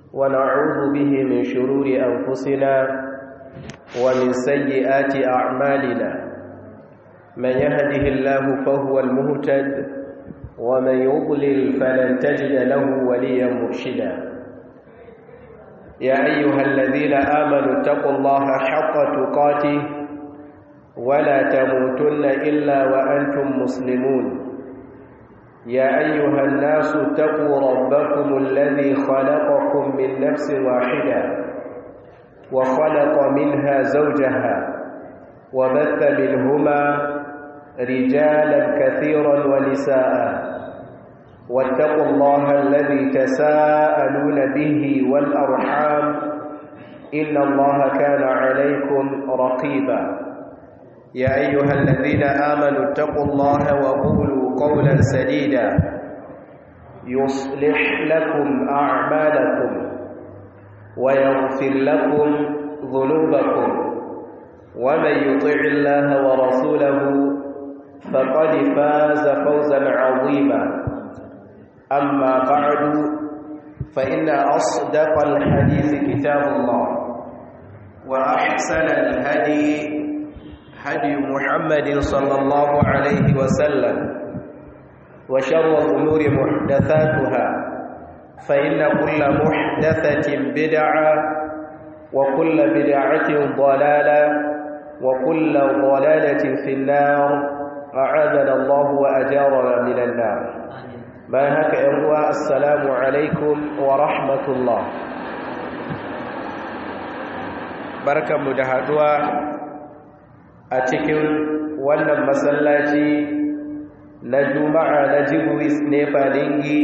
ونعوذ به من شرور أنفسنا ومن سيئات أعمالنا من يهده الله فهو المهتد ومن يضلل فلن تجد له وليا مرشدا يا أيها الذين آمنوا اتقوا الله حق تقاته ولا تموتن إلا وأنتم مسلمون يا أيها الناس اتقوا ربكم الذي خلقكم من نفس واحدة وخلق منها زوجها وبث منهما رجالا كثيرا ونساء واتقوا الله الذي تساءلون به والأرحام إن الله كان عليكم رقيبا يا أيها الذين آمنوا اتقوا الله وقولوا قولا سديدا يصلح لكم أعمالكم ويغفر لكم ذنوبكم ومن يطع الله ورسوله فقد فاز فوزا عظيما أما بعد فإن أصدق الحديث كتاب الله وأحسن الهدي هدي محمد صلى الله عليه وسلم وشر الأمور محدثاتها فإن كل محدثة بدعة وكل بدعة ضلالة وكل ضلالة في النار أعاذنا الله وأجارنا من النار ما هك إخوة السلام عليكم ورحمة الله بركة مدهدوا أتكن wannan masallaci na juma'a na jibwis nefa dingi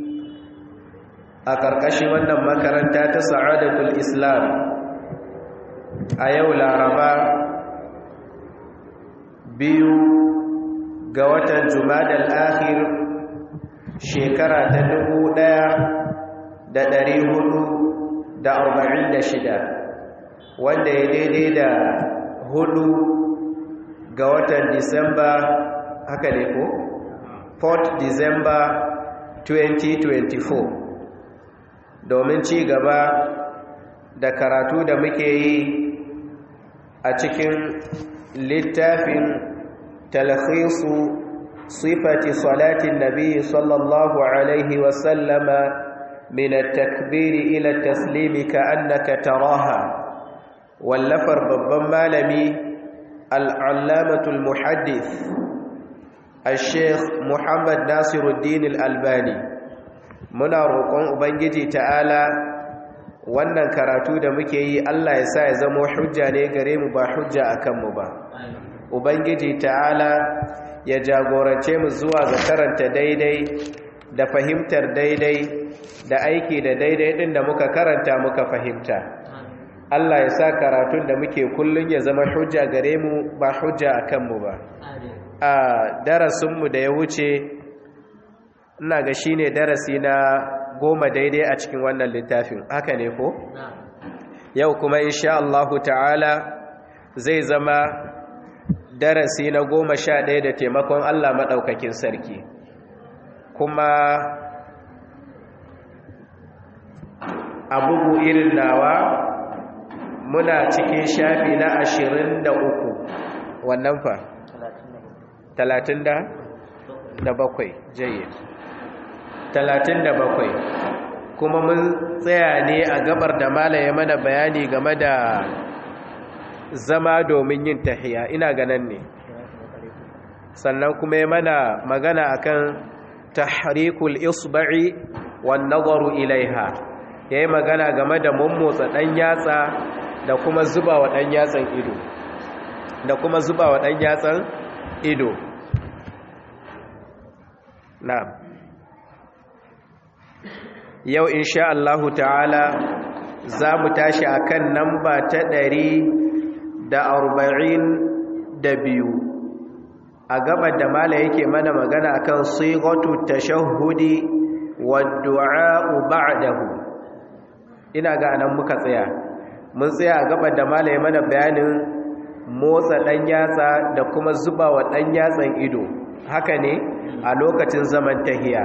a ƙarƙashin wannan makaranta ta sa'adatul islam a yau laraba biyu ga watan jumadal akhir shekara ta dubu ɗaya da ɗari hudu da arba'in da shida wanda ya daidai da hudu ga watan disamba haka ne ko? 4 disamba 2024 domin ci gaba da karatu da muke yi a cikin littafin talhisu sifati salatin nabi sallallahu alaihi wasallama min at-takbiri ila taslimi ka annaka taraha wallafar babban malami al-allamatul muhaddith al-sheikh muhammad nasiruddin al-albani muna roƙon ubangiji ta'ala wannan karatu da muke yi Allah ya sa ya zama hujja ne gare mu ba hujja a kanmu ba ubangiji ta'ala ya jagorance mu zuwa ga karanta daidai da fahimtar daidai da aiki da daidai din da muka karanta muka fahimta Allah ya sa karatun da muke kullun ya zama hujja gare mu ba hujja a kanmu ba a darasinmu da ya wuce ina ga shi ne darasi na goma daidai a cikin wannan littafin haka ne ko? yau kuma insha Allahu ta'ala zai zama darasi na goma sha ɗaya da taimakon Allah maɗaukakin sarki kuma a bugu irin nawa muna cikin shafi na ashirin da uku wannan fa talatin da da bakwai jayyid talatin da bakwai kuma mun tsaya ne a gabar da malaye mana bayani game da zama domin yin tahiya ina ganan ne sannan kuma ya mana magana akan tahrikul isba'i wan nazaru ilaiha yayi magana game da mummotsa dan yatsa da kuma zuba wa dan yatsan ido da kuma zuba wa dan yatsan ido na'am yau insha Allahu ta'ala za mu tashi akan namba ta ɗari da arba'in da biyu a gabar da mala yake mana magana akan sigatu tashahhudi wa du'a'u ba'dahu ina ga anan muka tsaya mun tsaya a gabar da mala ya mana bayanin motsa ɗan yatsa da kuma zuba wa ɗan yatsan ido haka ne a lokacin zaman tahiya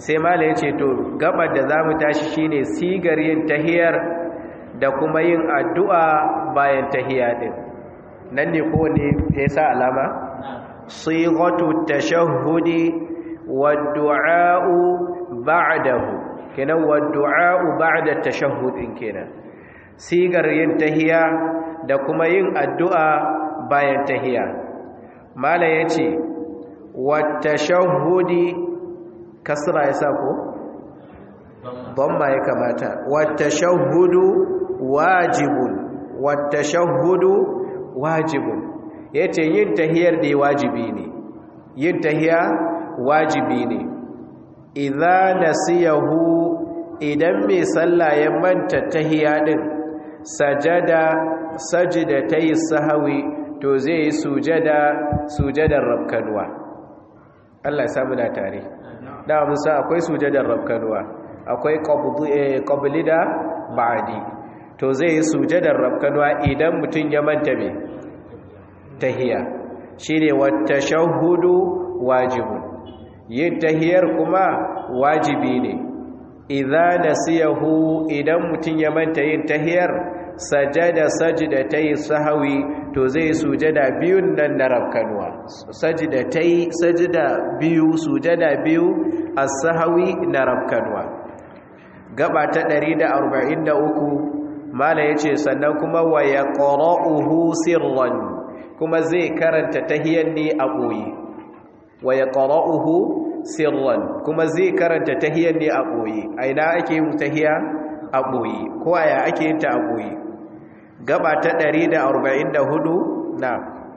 sai mala ya ce to gabar da za mu tashi shine sigar yin tahiyar da kuma yin addu'a bayan tahiya din nan ne kowane ya sa alama sigatu tashahhudi wa du'a'u ba'dahu kenan wa du'a'u ba'da tashahhud din kenan sigar yin tahiya da kuma yin addu'a bayan tahiya mala yace wa tashahhudi kasra yasa ko dhamma ya kamata wa tashahhudu wajibun wa tashahhudu wajibun yace yin tahiyar da wajibi ne yin tahiya wajibi ne idza nasiyahu idan mai sallah ya manta tahiya din sajada sajdatay sahwi to zai yi sujada sujadar rabkanwa Allah ya samu da tare da musa akwai sujadar rabkanwa akwai qabli da ba'di to zai yi sujadar rabkanwa idan mutun ya manta me tahiya shine wat tashahhudu wajibun yin tahiyar kuma wajibi ne idza nasiyahu idan mutun ya manta yin tahiyar sajada sajdatay sahwi to zai sujada biyun nan na rabkanwa sajdatay sajda biyu sujada biyu as-sahwi na rabkanwa gaba ta 143 mala yace sannan kuma wa yaqra'uhu sirran kuma zai karanta tahiyar ne a boye wa yaqra'uhu sirran kuma zai karanta tahiyar ne a boye a ina ake yin tahiya a boye ko aya ake yin ta a boye gaba ta 144 na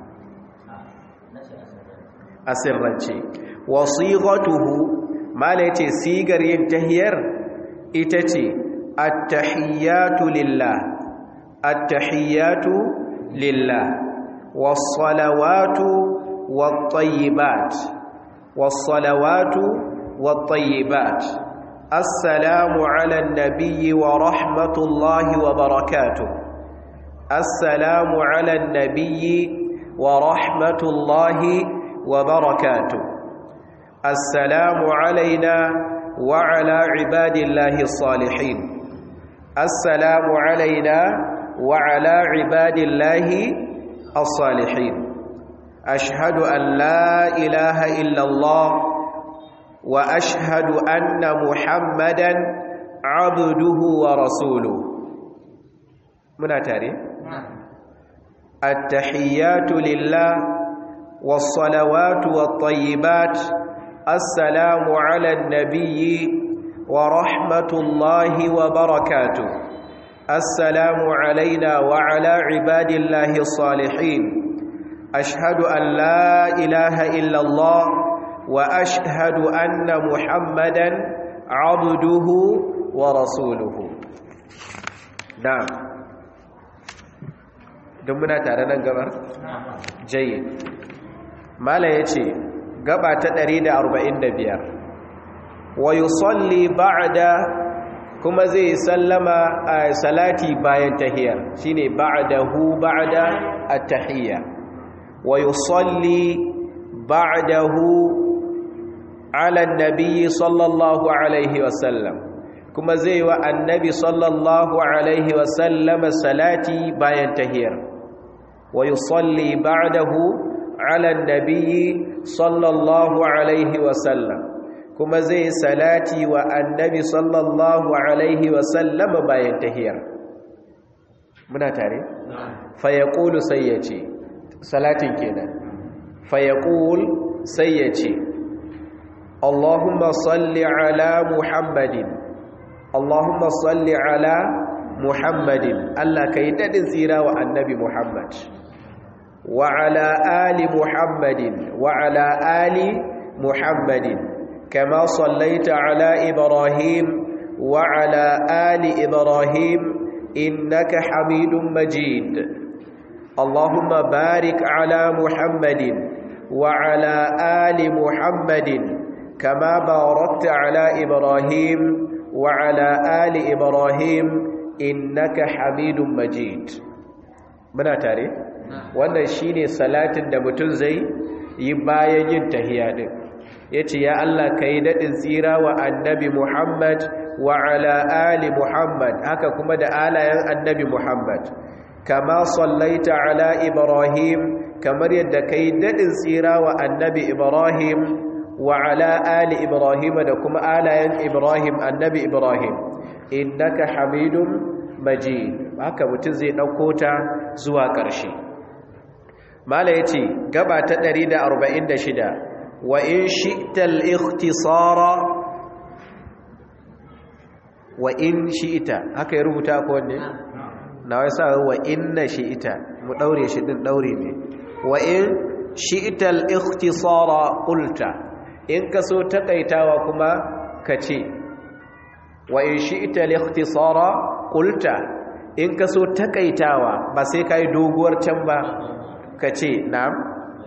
asirrance wasighatuhu mala yace sigar yin tahiyar ita ce at-tahiyatu lillah at-tahiyatu lillah was-salawatu wat-tayyibat was-salawatu wat-tayyibat assalamu ala an-nabiyyi wa rahmatullahi wa barakatuh assalamu ala an-nabiyyi wa rahmatullahi wa barakatuh assalamu alaina وعلى عباد الله الصالحين السلام علينا وعلى عباد الله الصالحين أشهد أن لا إله إلا الله وأشهد أن محمدا عبده ورسوله من أتاري التحيات لله والصلوات والطيبات السلام على النبي ورحمة الله وبركاته السلام علينا وعلى عباد الله الصالحين أشهد أن لا إله إلا الله وأشهد أن محمدا عبده ورسوله نعم دمنا تعالى نقبر جيد ما لا يتي gaba ta 145 wa yusalli ba'da kuma zai sallama a salati bayan tahiyar shine ba'dahu ba'da at-tahiyya wa yusalli ba'dahu ala an-nabi sallallahu alaihi wasallam kuma zai wa annabi sallallahu alaihi wasallam salati bayan tahiyar wa yusalli ba'dahu ala an-nabi sallallahu alaihi wasallam kuma zai salati wa annabi sallallahu alaihi wasallam bayan tahiyar muna tare fa yaqulu sai yace salatin kenan fa yaqul sai yace Allahumma salli ala Muhammadin Allahumma salli ala Muhammadin Allah kai dadin tsira wa annabi Muhammad وعلى آل محمد وعلى آل محمد كما صليت على إبراهيم وعلى آل إبراهيم إنك حميد مجيد اللهم بارك على محمد وعلى آل محمد كما باركت على إبراهيم وعلى آل إبراهيم إنك حميد مجيد muna tare wannan shine salatin da mutum zai yi bayan yin tahiya din yace ya Allah kai dadin tsira wa annabi Muhammad wa ala ali Muhammad haka kuma da alayen annabi Muhammad kama sallaita ala Ibrahim kamar yadda kai dadin tsira wa annabi Ibrahim wa ala ali Ibrahim da kuma alayen Ibrahim annabi Ibrahim innaka hamidum majid haka mutum zai dauko ta zuwa ƙarshe mala yace gaba ta 146 wa in shi'ta al-ikhtisara wa in shi'ta haka ya rubuta ko wanne na wai sa wa inna shi'ta mu daure shi din daure ne wa in shi'ta al-ikhtisara qulta in kaso takaitawa kuma kace wa in shi'ta al-ikhtisara qulta in kaso takaitawa ba sai kai doguwar can ba kace na'am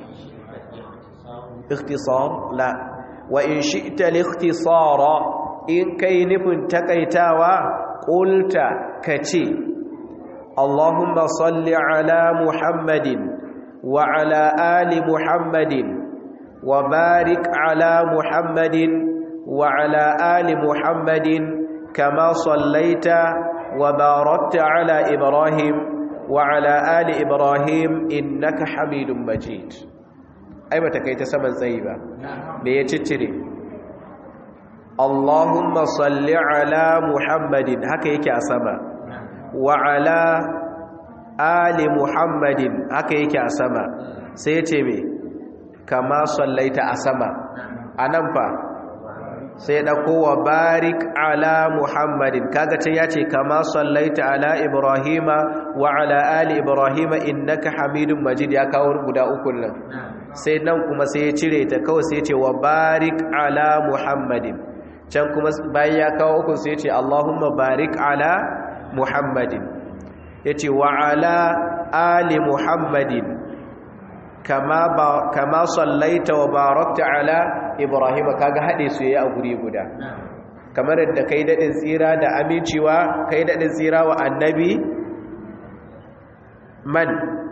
ikhtisar la wa in shi'ta al-ikhtisara in kai nufin takaitawa qulta kace Allahumma salli ala Muhammadin wa ala ali Muhammadin wa barik ala Muhammadin wa ala ali Muhammadin kama sallaita wa barakta ala Ibrahim wa ala ali Ibrahim innaka Hamidum Majid ai bata kai ta saman tsayi ba me ya ciccire Allahumma salli ala Muhammadin haka yake a sama wa ala ali Muhammadin haka yake a sama sai ya ce me kama sallaita a sama anan fa sai dauko wa barik ala Muhammadin kaga can yace kama sallaita ala Ibrahima wa ala ali Ibrahima innaka Hamidum Majid ya kawo guda uku nan sai nan kuma sai ya cire ta kawai sai ya ce wa barik ala Muhammadin can kuma bayan ya kawo uku sai ce Allahumma barik ala Muhammadin yace wa ala ali Muhammadin kama ba kama sallaita wa barakta ala Ibrahim kaga hade su yayi a guri guda kamar yadda kai dadin tsira da aminciwa kai dadin tsira wa annabi man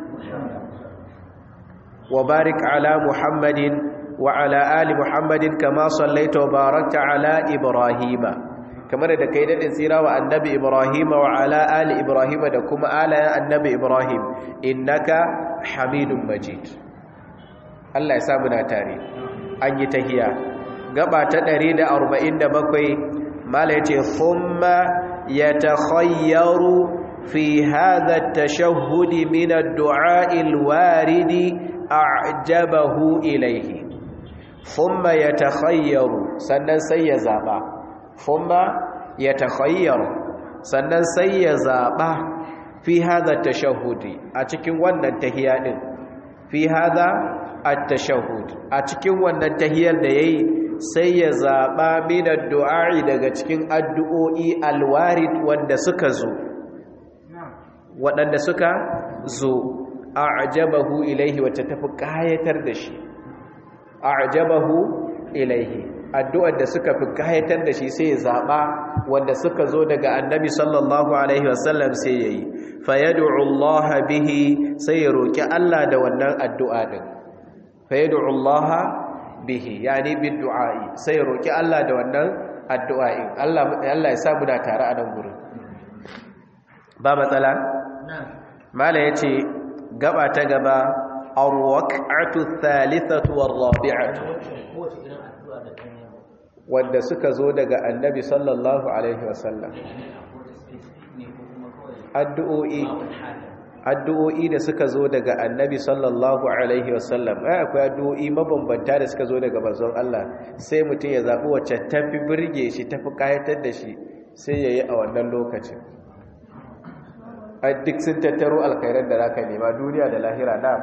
wa barik ala Muhammadin وعلى آل محمد كما صليت وباركت على إبراهيم كما da kai dadin tsira wa annabi Ibrahim wa ala ali Ibrahim da kuma ala annabi Ibrahim innaka Hamidum Majid Allah ya sa muna tare an yi tahiya gaba ta 147 mala yace thumma yatakhayyaru fi hadha at-tashahhud min ad-du'a al-warid a'jabahu ilayhi thumma yatakhayyaru sannan sai ya zaba thumma yatakhayyaru sannan sai ya zaba fi hadha tashahhudi a cikin wannan tahiyya din fi hadha at-tashahhud a cikin wannan tahiyyar da yayi sai ya zaba min addu'a'i daga cikin addu'o'i alwarid wanda suka zo waɗanda suka zo a'jabahu ilaihi wacce tafi kayatar da shi a'jabahu ilaihi addu'ar da suka fi kayatar da shi sai ya zaba wanda suka zo daga annabi sallallahu alaihi wasallam sai yayi fayad'u Allah bihi sai ya roki Allah da wannan addu'a din fayad'u Allah bihi yani bidduai sai ya roki Allah da wannan addu'a din Allah Allah ya sa mu da tare a nan gurin ba matsala mala yace gaba ta gaba arwaqatu thalithatu warrabi'atu wanda suka zo daga annabi sallallahu alaihi wasallam addu'o'i addu'o'i da suka zo daga annabi sallallahu alaihi wasallam ai akwai addu'o'i mabambanta da suka zo daga manzon Allah sai mutum ya zabi wacce tafi burge shi tafi kayatar da shi sai yayi a wannan lokacin a duk sun tattaro alkhairar da zaka nema duniya da lahira na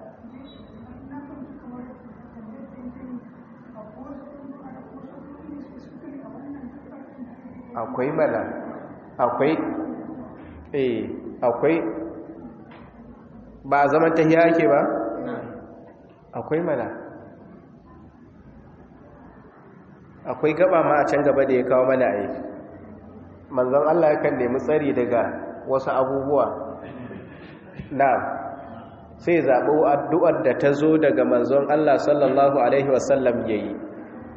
akwai mana akwai eh akwai ba a zaman tahiya ake ba akwai mana akwai gaba ma a can gaba da ya kawo mana aiki manzon Allah yakan nemi tsari daga wasu abubuwa na sai zaɓo addu'ar da ta zo daga manzon Allah sallallahu Alaihi wasallam ya yi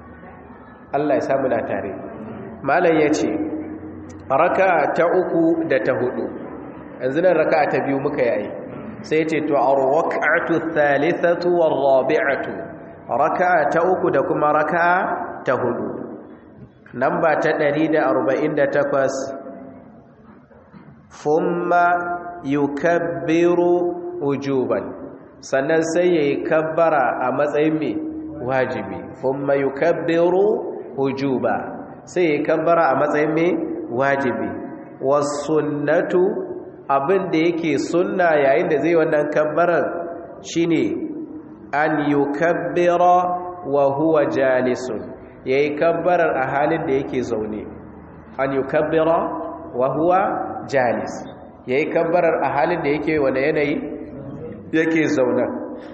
Allah ya samu na tare malam yace raka'a ta uku da ta hudu yanzu nan raka'a ta biyu muka yi sai yace to ar-rak'atu thalithatu war-rabi'atu raka'a ta uku da kuma raka'a ta hudu namba ta 148 thumma yukabbiru wujuban sannan sai yayi kabbara a matsayin me wajibi thumma yukabbiru wujuba sai yayi kabbara a matsayin me wajibi was sunnatu abin da yake sunna yayin da zai wannan kabbarar shine an yukabbira wa huwa jalisun yayi kabbarar a halin da yake zaune an yukabbira wa huwa jalis yayi kabbarar a halin da yake wani yanayi yake zaune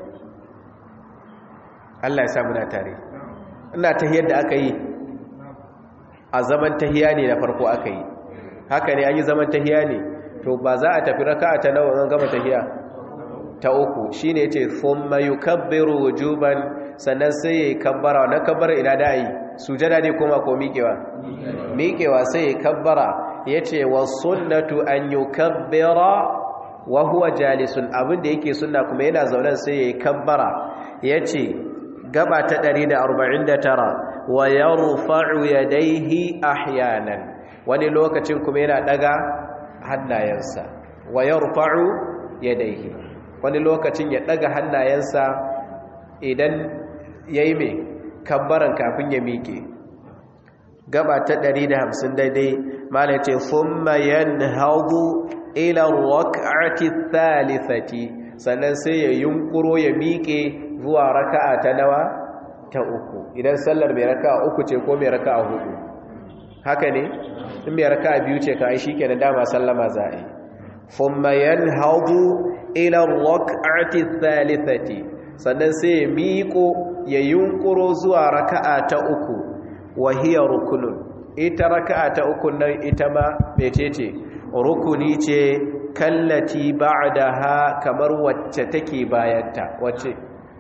Allah ya sa muna tare ina tahiyar da aka yi a zaman tahiya ne na farko aka yi haka ne an yi zaman tahiya ne to ba za a tafi raka'a ta nawa zan gama tahiya ta uku shine yace thumma yukabbiru wujuban sannan sai yayi kabbara na kabbara ina da yi sujada ne kuma ko miƙewa miƙewa sai yayi kabbara yace was sunnatu an yukabbira wa huwa jalisun abinda yake sunna kuma yana zaunen sai yayi kabbara yace gaba ta 149 wa yarfa'u yadayhi ahyanan wani lokacin kuma yana daga hannayensa wa yarfa'u yadayhi wani lokacin ya daga hannayensa idan yayi me kabbaran kafin ya miƙe gaba ta 150 daidai malai ce thumma yanhadu ila rak'ati thalithati sannan sai ya yunkuro ya miƙe zuwa raka'a ta nawa ta uku idan sallar mai raka'a uku ce ko mai raka'a hudu haka ne in mai raka'a biyu ce ka ai shikenan dama sallama za a yi thumma yanhadu ila rak'ati thalithati sannan sai ya miƙo ya yunkuro zuwa raka'a ta uku wa hiya rukunun ita raka'a ta uku nan ita ma mecece rukuni ce kallati ba'daha kamar wacce take bayanta wacce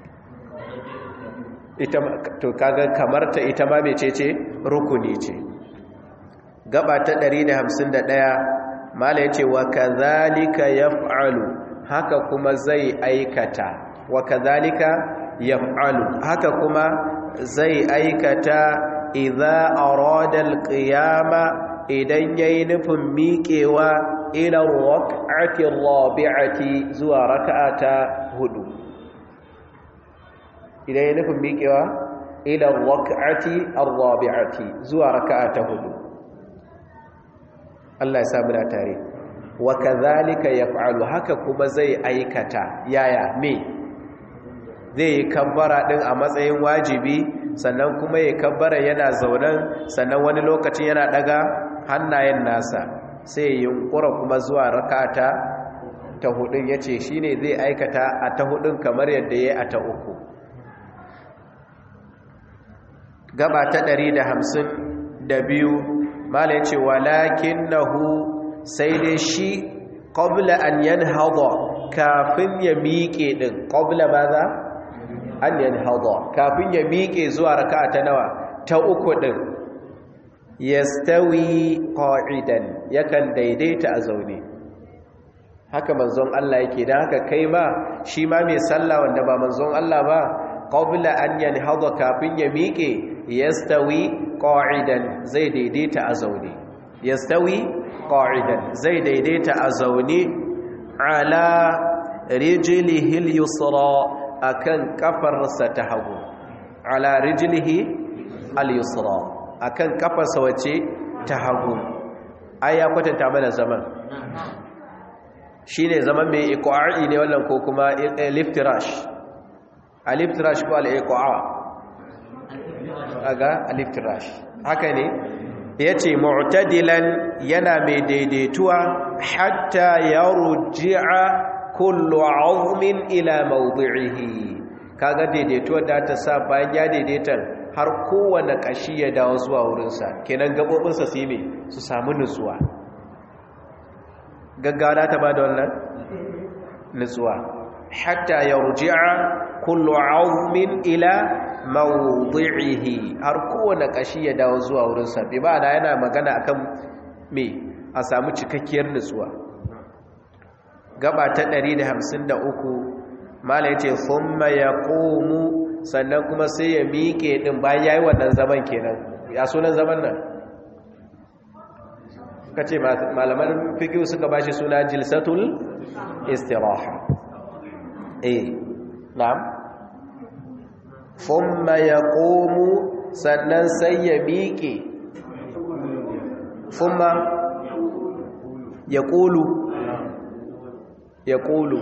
ita to kaga kamar ta ita ma mecece rukuni ce gaba ta 151 mala yace wa kadhalika yaf'alu haka kuma zai aikata wa kadhalika yaf'alu haka kuma zai aikata idza arada alqiyama idan yayi nufin miƙewa ila rak'ati rabi'ati zuwa rak'ata hudu idan yayi nufin miƙewa ila rak'ati rabi'ati zuwa rak'ata hudu Allah ya sa mu da tare wa kadhalika yaf'alu haka kuma zai aikata yaya me zai yi kabbara din a matsayin wajibi sannan kuma ya kabbara yana zaunan sannan wani lokacin yana daga hannayen nasa sai yunkura kuma zuwa rakata ta hudun yace shine zai aikata a ta hudun kamar yadda yayi a ta uku gaba ta 152 mala yace walakinahu sai dai shi qabla an yanhada kafin ya miƙe din qabla maza an yanhada kafin ya miƙe zuwa raka'a ta nawa ta uku din yastawi qa'idan yakan daidaita a zaune haka manzon Allah yake dan haka kai ma shi ma mai sallah wanda ba manzon Allah ba qabla an yanhada kafin ya miƙe yastawi qa'idan zai daidaita a zaune yastawi qa'idan zai daidaita a zaune ala rijlihi al-yusra akan kafarsa ta hagu ala rijlihi al-yusra akan kafarsa wace ta hagu ai ya kwatanta mana zaman shine zaman mai iqa'i ne wannan ko kuma liftirash aliftirash ko al-iqa aga aliftirash haka ne yace mu'tadilan yana mai daidaituwa hatta yarji'a kullu 'azmin ila mawdi'ihi kaga daidaituwar da ta sa bayan ya daidaita har kowane kashi ya dawo zuwa wurinsa kenan gabobinsa su yi me su samu nutsuwa gaggawa ta bada wannan nutsuwa hatta yarji'a kullu 'azmin ila mawdi'ihi har kowane kashi ya dawo zuwa wurin sa bi ba da yana magana akan me a samu cikakkiyar nutsuwa gaba ta 153 mala yace thumma yaqumu sannan kuma sai ya miƙe din bayan yayi wannan zaman kenan ya sunan zaman nan kace malaman fiqh suka bashi suna jilsatul istiraha eh na'am thumma yaqumu sannan sai ya miƙe thumma yaqulu yaqulu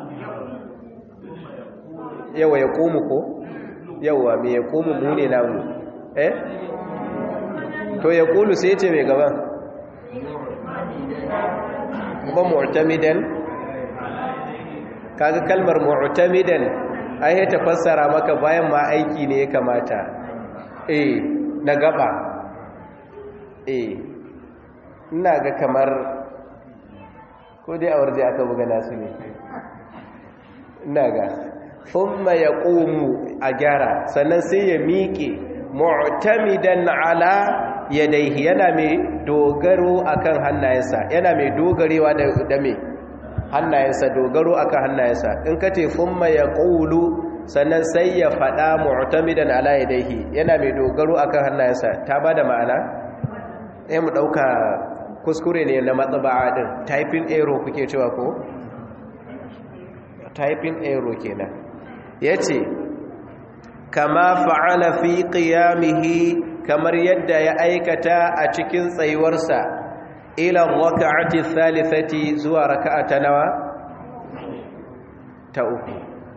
yawa yaqumu ko yawa me yaqumu mu ne namu eh to yaqulu sai ce mai gaban ba mu'tamidan kaga kalmar mu'tamidan ai ta fassara maka bayan ma aiki ne ya kamata eh na gaba eh ina ga kamar ko dai a warje aka buga nasu ne ina ga thumma yaqumu a gyara sannan sai ya miƙe mu'tamidan ala yadaihi yana mai dogaro akan hannayensa yana mai dogarewa da mai hannayensa dogaro akan hannayensa in ka ce thumma yaqulu sannan sai ya fada mu'tamidan ala yadayhi yana mai dogaro akan hannayensa ta bada ma'ana eh mu dauka kuskure ne na matsaba'a din typing error kuke cewa ko typing error kenan yace kama fa'ala fi qiyamihi kamar yadda ya aikata a cikin tsayuwarsa ila raka'ati thalithati zuwa raka'ata nawa ta uku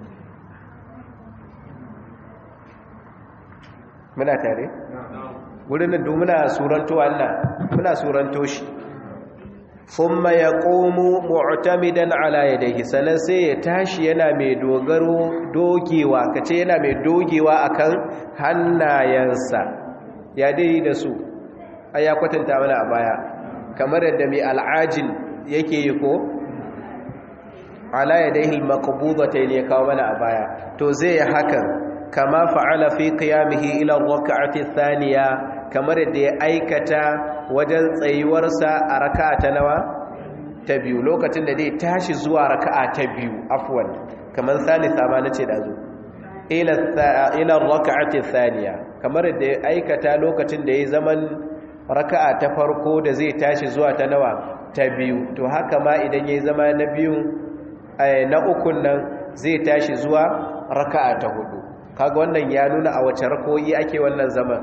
muna tare wurin da muna suranto Allah muna suranto shi thumma yaqumu mu'tamidan ala yadayhi sanan sai ya tashi yana mai dogaro dogewa kace yana mai dogewa akan hannayensa ya dai da su ai ya kwatanta mana a baya kamar yadda mai al'ajin yake yi ko ala yadayhi al-maqbudatayn ya kawo mana a baya to zai yi hakan kama fa'ala fi qiyamihi ila rak'ati thaniya kamar yadda ya aikata wajen tsayuwarsa a raka'a ta nawa ta biyu lokacin da zai tashi zuwa raka'a ta biyu afwan kamar thalitha ma nace da zo ila ila rak'ati thaniya kamar yadda ya aikata lokacin da ya zaman raka'a ta farko da zai tashi zuwa ta nawa ta biyu to haka ma idan ya zama na biyu na ukun nan zai tashi zuwa raka'a ta hudu kaga wannan ya nuna a wace rakoyi ake wannan zaman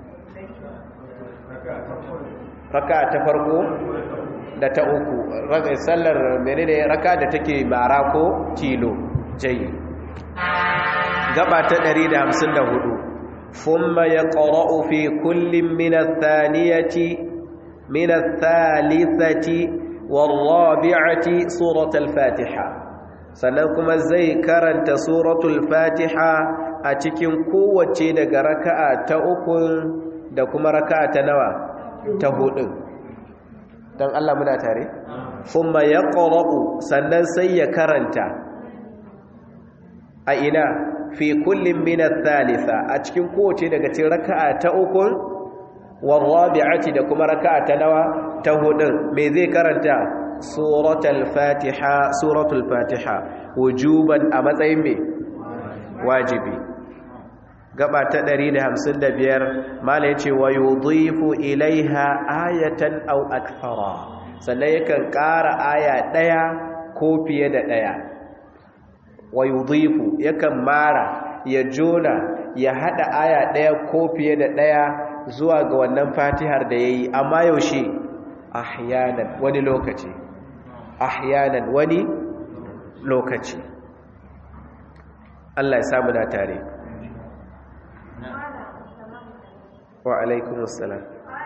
raka'a ta farko da ta uku sallar menene raka da take mara ko tilo jayi gaba ta 154 ثم يقرأ في كل من الثانية من الثالثة والرابعة سورة الفاتحة سنكم زي كرنت سورة الفاتحة أتكين قوة دق ركعة تأكل دكما ركعة نوى تهود دان الله منا تاري ثم يقرأ سنن سي كرنت أئنا fi kullum minar thalitha a cikin kowace daga cikin raka'a ta ukun warrabi'ati da kuma raka'a ta nawa ta hudun me zai karanta suratul fatiha suratul fatiha wujuban a matsayin me wajibi gaba ta 155 mala yace wa yudhifu ilaiha ayatan aw akthara sannan yakan ƙara aya ɗaya ko fiye da ɗaya wa yudhifu yakan mara ya jona ya hada aya daya ko fiye da daya zuwa ga wannan fatihar da yayi amma yaushe ahyanan wani lokaci ahyanan wani lokaci Allah ya samu da tare wa alaikumus salam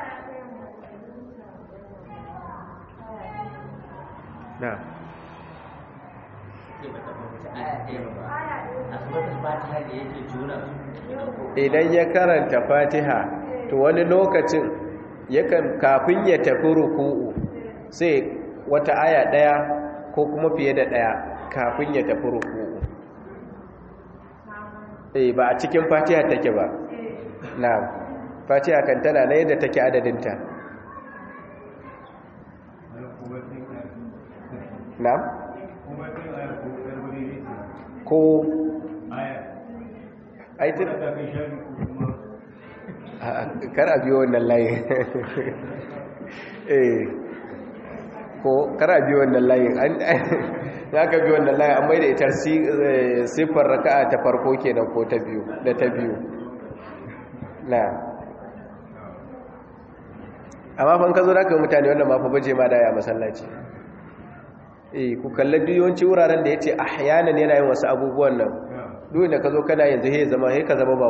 na idan ya karanta fatiha to wani lokacin yakan kafin ya tafi ruku'u sai wata aya daya ko kuma fiye da daya kafin ya tafi ruku'u eh ba a cikin fatiha take ba na fatiha kan tana na yadda take adadinta na ko aitin kar a biyo wannan layin eh ko kar a biyo wannan layin ya ka biyo wannan layin amma da ita siffar raka'a ta farko kenan ko ta biyu da ta biyu na amma fan ka zo da ka mutane wannan ma fa baje ma da ya masallaci eh ku kalla yawanci wuraren da yace ahyanan yana yin wasu abubuwan nan duk da ka zo kana yanzu he zama he ka zama ba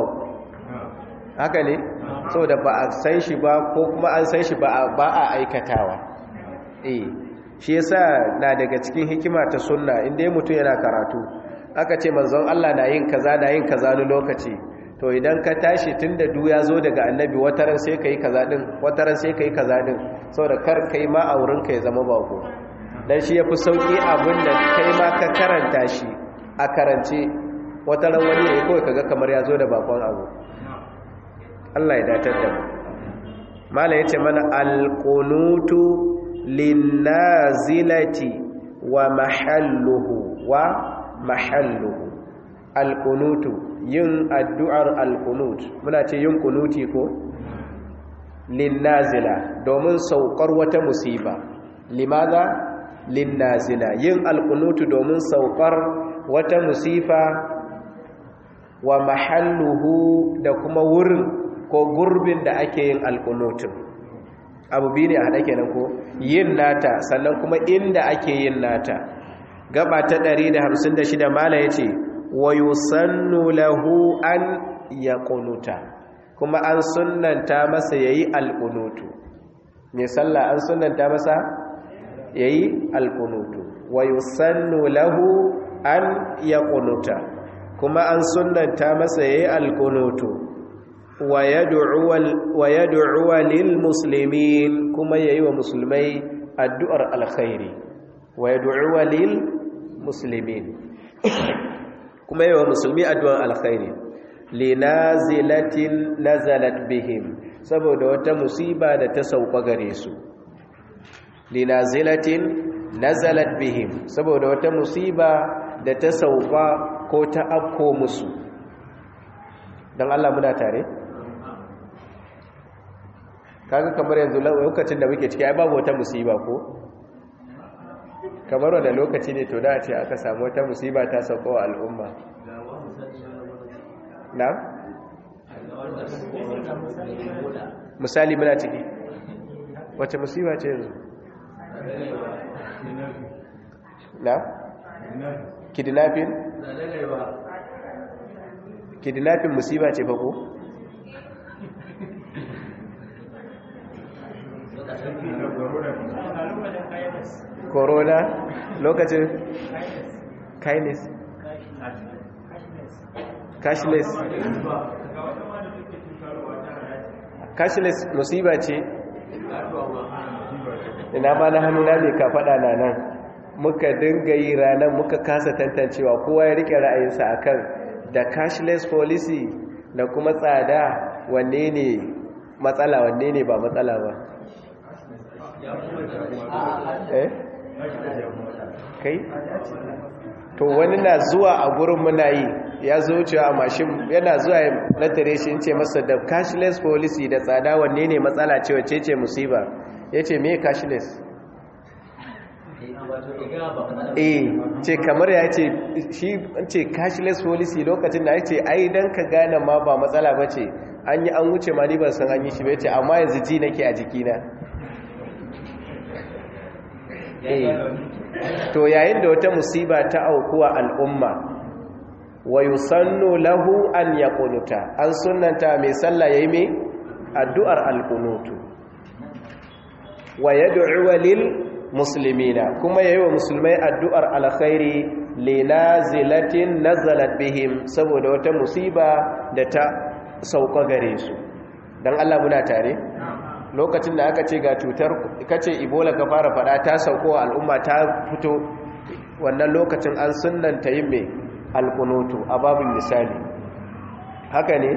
haka ne saboda ba a san shi ba ko kuma an san shi ba a aikatawa eh shi yasa na daga cikin hikima ta sunna inda mutum yana karatu aka ce manzon Allah na yin kaza na yin kaza ni lokaci to idan ka tashi tunda du ya zo daga annabi wataran sai kai kaza din wataran sai kai kaza din saboda kar kai ma a wurin ka ya zama bako dan shi yafi sauki abin da kai ma ka karanta shi a karance wataran wani ne kawai kaga kamar ya zo da bakon abu Allah ya datar da mu mala yace mana alqunutu linnazilati wa mahalluhu wa mahalluhu alqunutu yin addu'ar alqunut muna ce yin kunuti ko linnazila domin saukar wata musiba limaza linnazila yin alqunutu domin saukar wata musifa wa mahalluhu da kuma wurin ko gurbin da ake yin alkunutun abu biyu ne a haɗa kenan ko yin nata sannan kuma inda ake yin nata gaba ta 156 mala ya ce wa yusannu lahu an ya kunuta kuma an sunanta masa ya yi alkunutu mai sallah an sunanta masa ya yi alkunutu wa yusannu lahu an ya kunuta kuma an sunanta masa ya yi alkunutu wa yad'uwa lil muslimin kuma yayi wa musulmai addu'ar alkhairi wa yad'uwa lil muslimin kuma yayi wa musulmi addu'ar alkhairi linazilatin nazalat bihim saboda wata musiba da ta sauka gare su linazilatin nazalat bihim saboda wata musiba da ta sauka ko ta afko musu don Allah muna tare? kaga kamar yanzu lokacin da muke ciki ai babu wata musiba ko kamar wanda lokaci ne to da a ce aka samu wata musiba ta sauko wa al'umma na? misali muna ciki wace musiba ce yanzu na? kidnapping? kidnapping musiba ce fa ko? corona lokacin kindness cashless cashless musiba ce ina ma na hannuna ne ka faɗa na nan muka dinga yi ranar muka kasa tantancewa kowa ya rike ra'ayinsa akan da cashless policy da kuma tsada wanne ne matsala wanne ne ba matsala ba eh kai to wani na zuwa a gurin muna yi ya zo cewa a mashin yana zuwa na tare shi ce masa da cashless policy da tsada wanne ne matsala ce wace ce musiba ya ce me cashless eh ce kamar ya ce shi ce cashless policy lokacin da ya ce ai don ka gane ma ba matsala ba ce an yi an wuce ma ni ban san an yi shi ba ce amma yanzu ji nake a jikina to yayin da wata musiba ta aukuwa al'umma wa yusannu lahu an yaqunuta an sunnanta mai sallah yayi mai addu'ar alqunutu wa yad'u lil muslimina kuma yayi wa musulmai addu'ar alkhairi linazilatin nazalat bihim saboda wata musiba da ta sauka gare su dan Allah muna tare lokacin da aka ce ga cutar kace ebola ka fara fada ta sauko al'umma ta fito wannan lokacin an sunnanta yin mai alkunutu a babin misali haka ne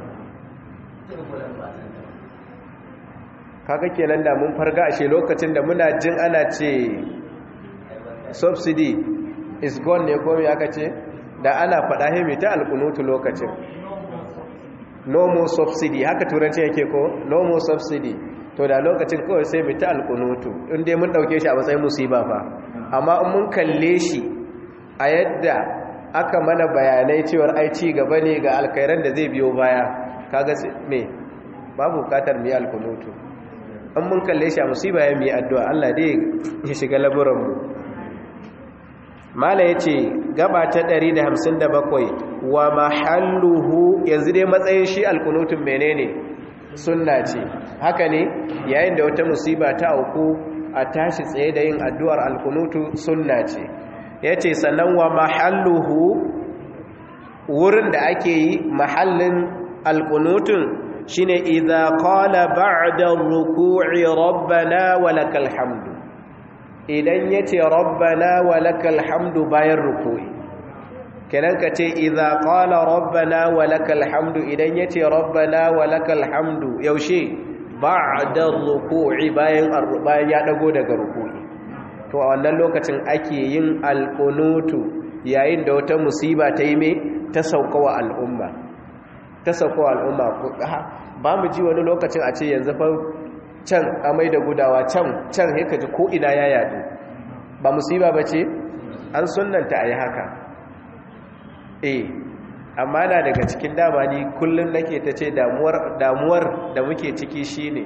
kaga kenan da mun farga ashe lokacin da muna jin ana ce subsidy is gone ne komai aka ce da ana faɗa hemi ta alkunutu lokacin no more subsidy haka turanci yake ko no more subsidy to da lokacin kawai sai mu ta alkunutu in dai mun dauke shi a matsayin musiba fa amma in mun kalle shi a yadda aka mana bayanai cewar ai ci gaba ne ga alkairan da zai biyo baya kaga me babu bukatar mu yi alkunutu in mun kalle shi a musiba ya mu yi addu'a Allah dai ya shiga laburan mu mala yace gaba ta 157 wa mahalluhu yanzu dai matsayin shi alkunutun menene sunna ce haka ne yayin da wata musiba ta auku a tashi tsaye da yin addu'ar alkunutu sunna ce yace sannan wa mahalluhu wurin da ake yi mahallin alkunutun shine idza qala ba'da ruku'i rabbana walakal hamdu idan yace rabbana walakal hamdu bayan ruku'i kenan ka ce idza qala rabbana walakal hamdu idan yace rabbana walakal hamdu yaushe ba'da ruku'i bayan bayan ya dago daga ruku'i to a wannan lokacin ake yin alqunutu yayin da wata musiba ta yi me ta saukawa al'umma ta saukawa al'umma ba mu ji wani lokacin a ce yanzu fa can amai da gudawa can can sai ka ji ko ina ya yadu ba musiba bace an sunnanta ayi haka eh amma na daga cikin dama ni kullum nake ta ce damuwar damuwar da muke ciki shine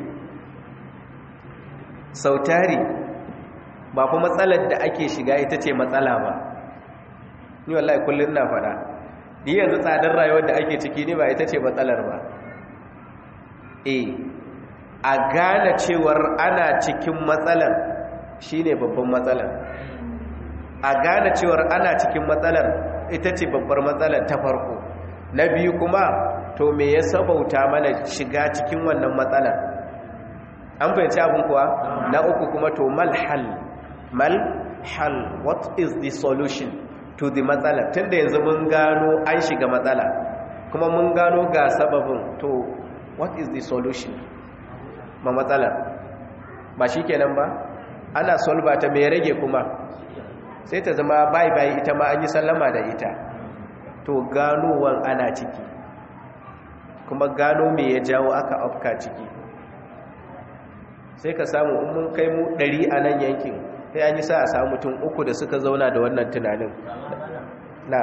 sautari ba fa matsalar da ake shiga ita ce matsala ba ni wallahi kullum na fada ni yanzu tsadar rayuwar da ake ciki ne ba ita ce matsalar ba eh a gane cewar ana cikin matsalar shine babban matsalar a gane cewar ana cikin matsalar ita ce babbar matsalar ta farko na biyu kuma to me ya sabauta mana shiga cikin wannan matsalar an fahimci abin kuwa na uku kuma to malhal malhal what is the solution to the matsala tunda yanzu mun gano an shiga matsala kuma mun gano ga sababin to what is the solution ma matsalar ba shi kenan ba ana solba ta mai rage kuma sai ta zama bai bai ita ma an yi sallama da ita to ganowan ana ciki kuma gano me ya jawo aka afka ciki sai ka samu in mun kai mu ɗari a nan yankin sai an yi sa a samu mutum uku da suka zauna da wannan tunanin na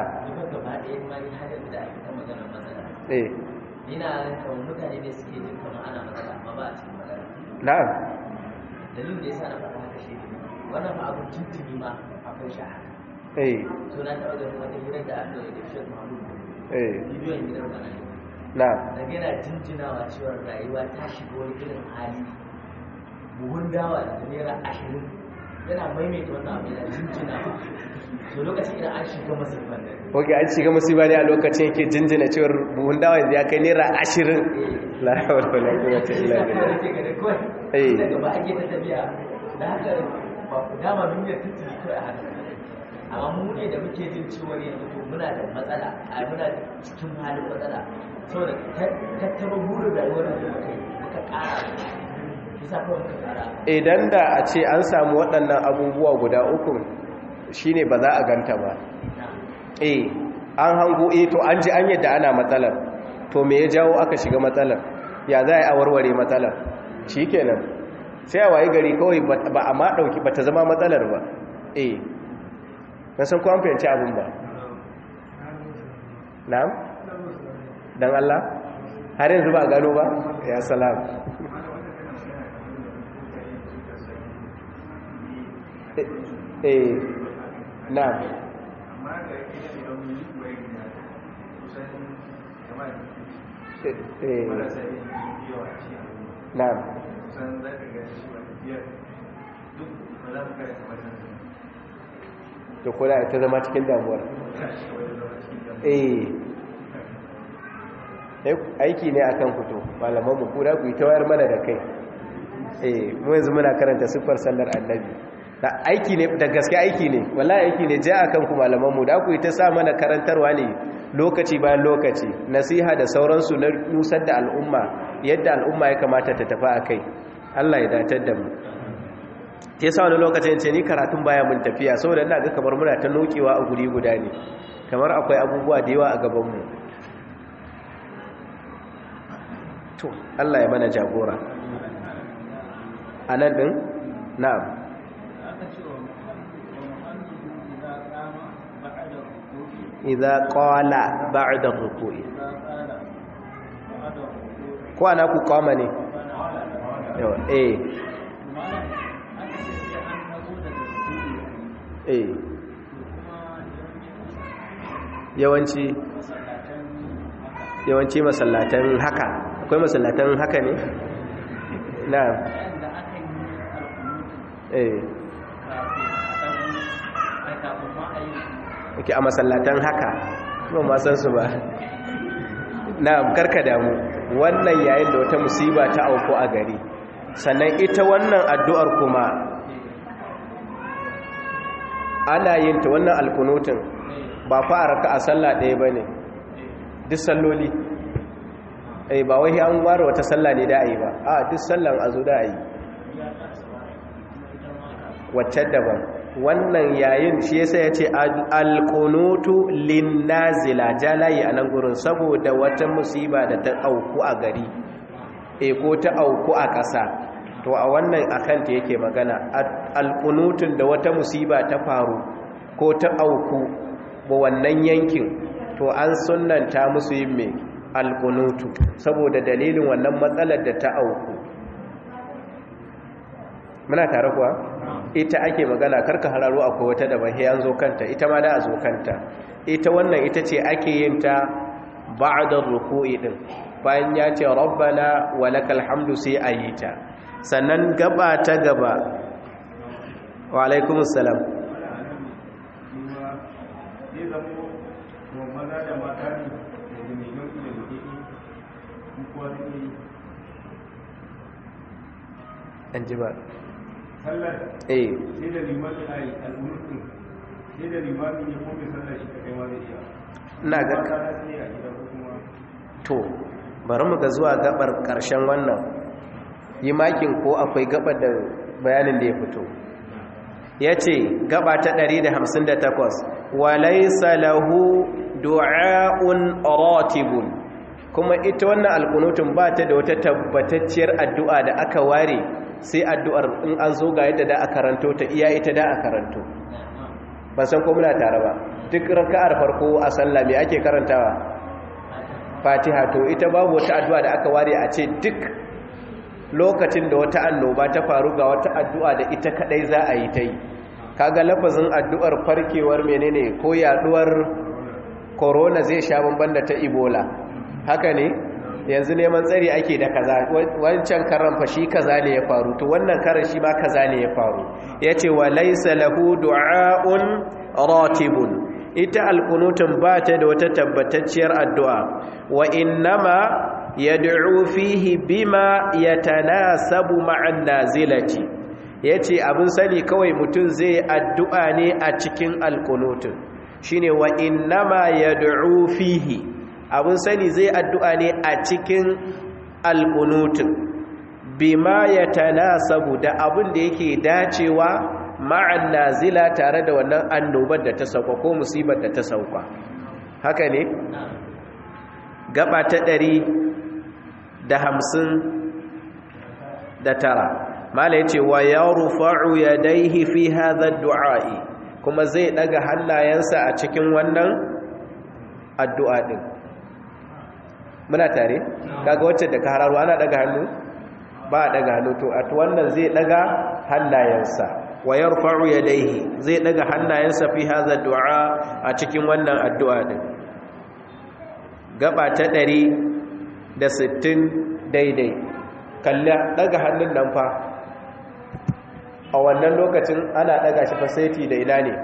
eh ina kawai mutane ne suke jin kama ana matsala amma ba a cikin matsala na'am dalilin da ya sa na faɗa haka shi ne wannan ba abin tuntuni ma akwai shi a haka eh so na taɓa ganin wata hirar da aka yi da shek mahmud eh bidiyon hirar da na yi na'am daga yana jinjinawa cewa rayuwa ta shiga wani irin hali buhun dawa da naira ashirin yana maimaita wannan abu yana jinjinawa to lokacin idan an shiga masifan nan oke an shiga musiba ne a lokacin yake jinjina cewar buhun dawa yanzu ya kai naira ashirin la hawla wala quwwata illa billah Eh. daga ba ake ta tafiya da haka ba ku dama duniyar tuntuni kawai a haka amma mu ne da muke jin ciwon yanzu to muna da matsala a muna cikin halin matsala saboda tattaba burin rayuwar da muka yi muka ƙara bisa kawai muka ƙara idan da a ce an samu waɗannan abubuwa guda uku shine ba za a ganta ba na eh an hango eh to an ji an yadda ana matsalar to me ya jawo aka shiga matsalar ya za a yi a warware matsalar shi kenan sai a waye gari kawai ba a ma ɗauki ba ta zama matsalar ba eh na san ko an fahimci abin ba na'am don Allah har yanzu ba a gano ba ya salam eh eh, na'am eh eh, na'am to ko da ta zama cikin damuwar eh Eh, aiki ne akan fito malaman mu kura ku yi ta wayar mana da kai eh mu yanzu muna karanta siffar sallar annabi da aiki ne da gaske aiki ne wallahi aiki ne ja akan ku malaman mu da ku yi ta sa mana karantarwa ne lokaci bayan lokaci nasiha da sauransu na nusar da al'umma yadda al'umma ya kamata ta tafi a kai Allah ya datar da mu ke sa wani lokacin ce ni karatun baya mun tafiya saboda ina ga kamar muna ta nokewa a guri guda ne kamar akwai abubuwa da yawa a gabanmu to Allah ya mana jagora a nan ɗin na'am idza qala ba'da ruku'i ko ana ku kama ne yawa eh eh yawanci yawanci masallatan haka akwai masallatan haka ne na eh ok a masallatan haka kuma masan su ba na karka damu wannan yayin da wata musiba ta auku a gari sannan ita wannan addu'ar kuma ana yin ta wannan alkunutin ba fara ka a sallah ɗaya ba ne duk salloli ai ba wai an ware wata sallah ne da a yi ba a duk sallan a zo da a yi wacce daban wannan yayin shi yasa ya ce alkunutu linnazila jalayi a nan gurin saboda wata musiba da ta auku a gari e ko ta auku a ƙasa to a wannan akanta yake magana alkunutun da wata musiba ta faru ko ta auku ba wannan yankin to an sunanta musu yin mai alkunutu saboda dalilin wannan matsalar da ta auku muna tare kuwa ita ake magana karka hararo akwai wata da bahi an zo kanta ita ma da a zo kanta ita wannan ita ce ake yin ta ba'da ruku'i din bayan ya ce rabbana walakal hamdu sai a yi ta sannan gaba ta gaba wa alaikumus salam an ji ba sallar eh sai da limami a yi al'ulutun sai da limami ne ko mai sallar shi kaɗai ma zai iya ina ga ba ta sai a gida ko kuma to bari mu ga zuwa gabar karshen wannan yi makin ko akwai gabar da bayanin da ya fito ya ce gaba ta 158 walaisa lahu du'a'un ratibun kuma ita wannan alkunutun ba ta da wata tabbatacciyar addu'a da aka ware sai addu'ar in an zo ga yadda da a karanto ta iya ita da a karanto ban san ko muna tare ba duk raka'ar farko a sallah me ake karantawa fatiha to ita babu wata addu'a da aka ware a ce duk lokacin da wata annoba ta faru ga wata addu'a da ita kadai za a yi ta yi kaga lafazin addu'ar farkewar menene ko yaduwar corona zai sha bamban da ta ebola haka ne yanzu neman tsari ake da kaza wancan karan fa shi kaza ne ya faru to wannan karan shi ma kaza ne ya faru yace wa laysa lahu du'aun ratibun ita alkunutun ba ta da wata tabbatacciyar addu'a wa innama yad'u fihi bima yatanasabu ma'an nazilati yace abin sani kawai mutum zai addu'a ne a cikin alkunutun shine wa innama yad'u fihi abin sani zai addu'a ne a cikin alkunutun bima yatanasabu da abin da yake dacewa ma'an nazila tare da wannan annobar da ta sauka ko musibar da ta sauka haka ne gaba ta ɗari da hamsin da tara mala ya ce wa ya rufa'u ya daihi fi haza du'a'i kuma zai ɗaga hannayensa a cikin wannan addu'a ɗin muna tare kaga wacce da ka hararo ana ɗaga hannu ba a ɗaga hannu to a wannan zai ɗaga hannayensa wa yarfa'u yadayhi zai daga hannayensa fi hadha du'a a cikin wannan addu'a din gaba ta 160 daidai kalla daga hannun nan fa a wannan lokacin ana daga shi fa seti da ina ne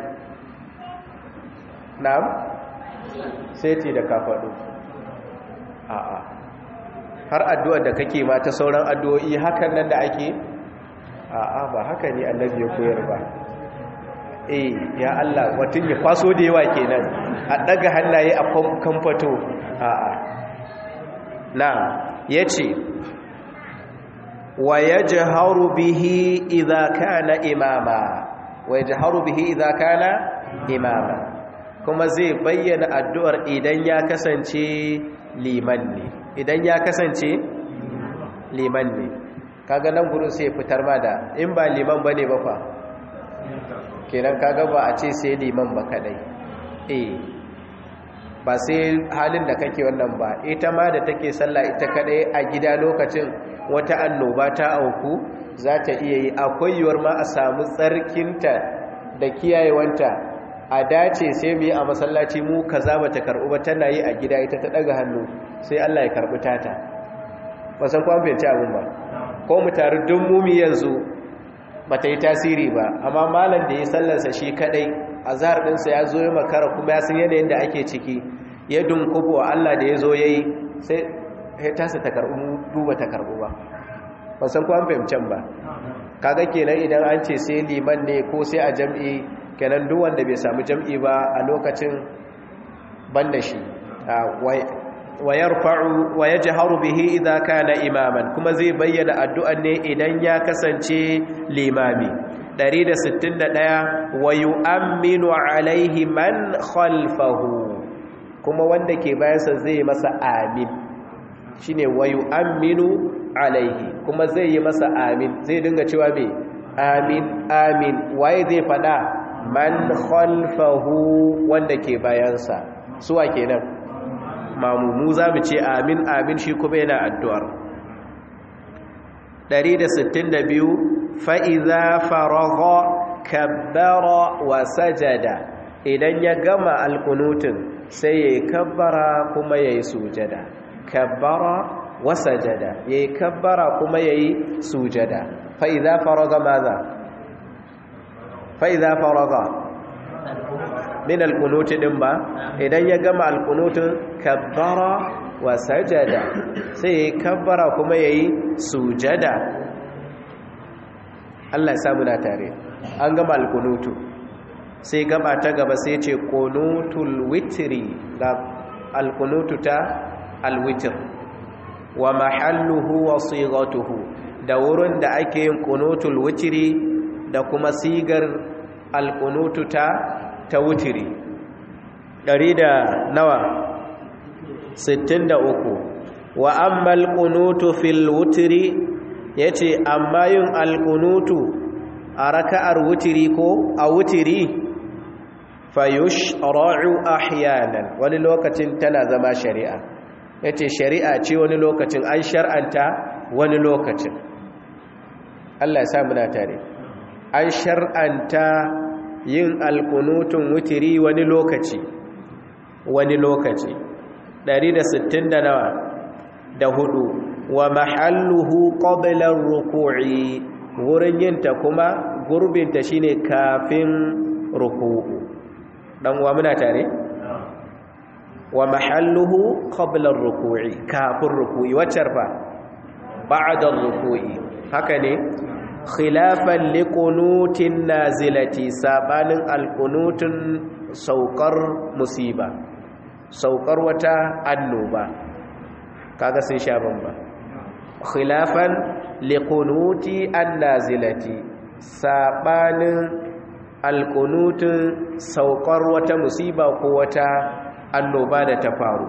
na'am seti da kafadu a'a har addu'ar da kake ma ta sauran addu'o'i hakan nan da ake a'a ba haka ne annabi ya koyar ba eh ya Allah mutum ya kwaso da yawa kenan a daga hannaye a kamfato a'a na yace wa yajharu bihi idza kana imama wa yajharu bihi idza kana imama kuma zai bayyana addu'ar idan ya kasance liman ne idan ya kasance liman ne kaga nan gurin sai fitar ma da in ba liman bane ba fa kenan kaga ba a ce sai liman ba kadai eh ba sai halin da kake wannan ba ita ma da take sallah ita kadai a gida lokacin wata annoba ta auku za ta iya yi akwai yiwuwar ma a samu tsarkinta da kiyayewanta a dace sai mu yi a masallaci mu kaza bata karbu ba tana yi a gida ita ta daga hannu sai Allah ya karbi tata ba san ko an fahimci abin ba ko mu taru duk mumi yanzu bata yi tasiri ba amma malam da ya sallarsa shi kadai azhar dinsa ya zo ya makara kuma ya san yanayin da ake ciki ya dunkubo Allah da ya zo yayi sai ya tasa ta karbu duba ta karbu ba ba san ko an fahimcin ba kaga kenan idan an ce sai liman ne ko sai a jam'i kenan duk wanda bai samu jam'i ba a lokacin banda shi wa yarfa'u wa yajharu bihi idza kana imaman kuma zai bayyana addu'an ne idan ya kasance limami 161 wa yu'minu alaihi man khalfahu kuma wanda ke bayansa zai masa amin shine wa yu'minu alaihi kuma zai yi masa amin zai dinga cewa me amin amin waye zai fada man khalfahu wanda ke bayansa suwa kenan mamumu za mu ce amin amin shi kuma yana addu'ar 162 fa'iza faragha kabbara wa sajada idan ya gama alkunutun sai ya yi kabbara kuma ya yi sujada kabbara wa sajada ya yi kabbara kuma ya yi sujada fa'iza faragha maza fa'iza faragha min alkunuti din ba idan ya gama alkunutun kabbara wa sajada sai ya yi kabbara kuma ya yi sujada Allah ya samu na tare an gama alkunutu sai gaba ta gaba sai ce kunutul witri ga alkunutu ta alwitir wa mahalluhu wa sigatuhu da wurin da ake yin kunutul witri da kuma sigar alkunutu ta ta wutiri ɗari da nawa sittin da uku wa amma alƙunutu fil wutiri ya ce amma yin alƙunutu a raka'ar wutiri ko a wutiri fayush ra'u ahyanan wani lokacin tana zama shari'a ya ce shari'a ce wani lokacin an shar'anta wani lokacin Allah ya sa muna tare an shar'anta yin alkunutun wutiri wani lokaci wani lokaci 160 da nawa da hudu wa mahalluhu qabla ruku'i wurin yinta kuma gurbinta shine kafin ruku'u dan uwa muna tare wa mahalluhu qabla ruku'i kafin ruku'i wacce fa ba'da ruku'i haka ne khilafan liqunutin nazilati sabanin alqunutun saukar musiba saukar wata annoba kaga sun sha bamba khilafan liqunuti annazilati sabanin alqunutun saukar wata musiba ko wata annoba da ta faru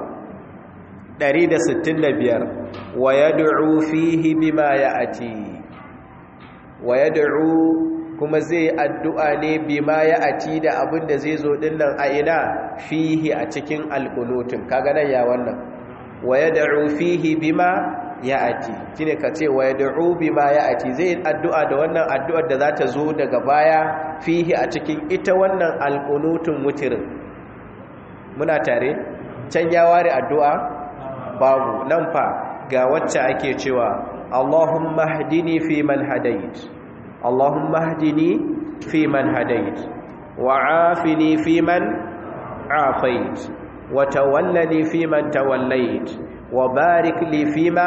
165 wa yad'u fihi bima ya'ati wa ya da'u kuma zai addu'a ne bima ya ati da abin da zai zo dinnan a ina fihi a cikin alkunutun kaga nan ya wannan wa ya da'u fihi bima ya ati shine ka ce wa ya da'u bima ya ati zai addu'a da wannan addu'ar da za ta zo daga baya fihi a cikin ita wannan alkunutun mutirin muna tare can ya ware addu'a babu nan fa ga wacce ake cewa اللهم اهدني فيمن هديت اللهم اهدني فيمن هديت وعافني فيمن عافيت وتولني فيمن توليت وبارك لي فيما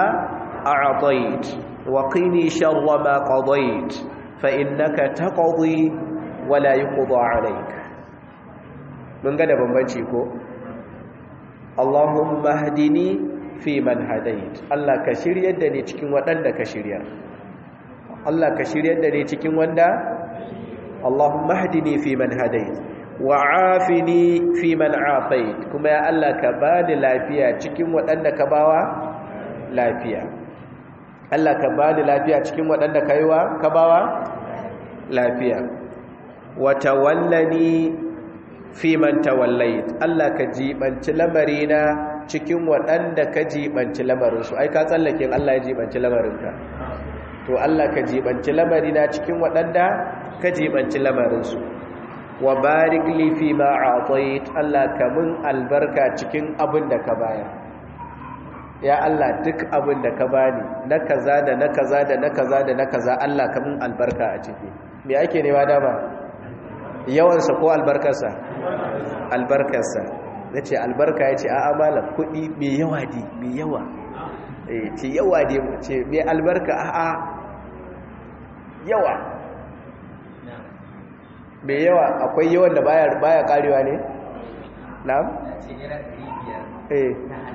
أعطيت وقني شر ما قضيت فإنك تقضي wala yuqda alayk mun ga da bambanci ko Allahumma hdini fi man hadait Allah ka shiryar da ni cikin waɗanda ka shiryar Allah ka shiryar da ni cikin wanda Allahumma hdini fi man hadait wa afini fi man afait kuma ya Allah ka bani lafiya cikin waɗanda ka bawa lafiya Allah ka bani lafiya cikin waɗanda ka yiwa ka bawa lafiya wa tawallani fi man tawallait Allah ka jibanci lamarina cikin waɗanda ka jibanci lamarinsu ai ka tsallakin Allah ya jibanci lamarinka to Allah ka jibanci lamarina cikin waɗanda ka jibanci lamarinsu wa barik li fi ma a'tait Allah ka mun albarka cikin abin da ka bayar ya Allah duk abin da ka bani na kaza da na kaza da na kaza da na kaza Allah ka mun albarka a ciki me ake nema dama yawansa ko albarkarsa albarkarsa na ce albarka ya ce a amala kudi mai yawa di mai yawa ce yawa di ce mai albarka a a yawa mai yawa akwai yawan da baya karewa ne? na? eh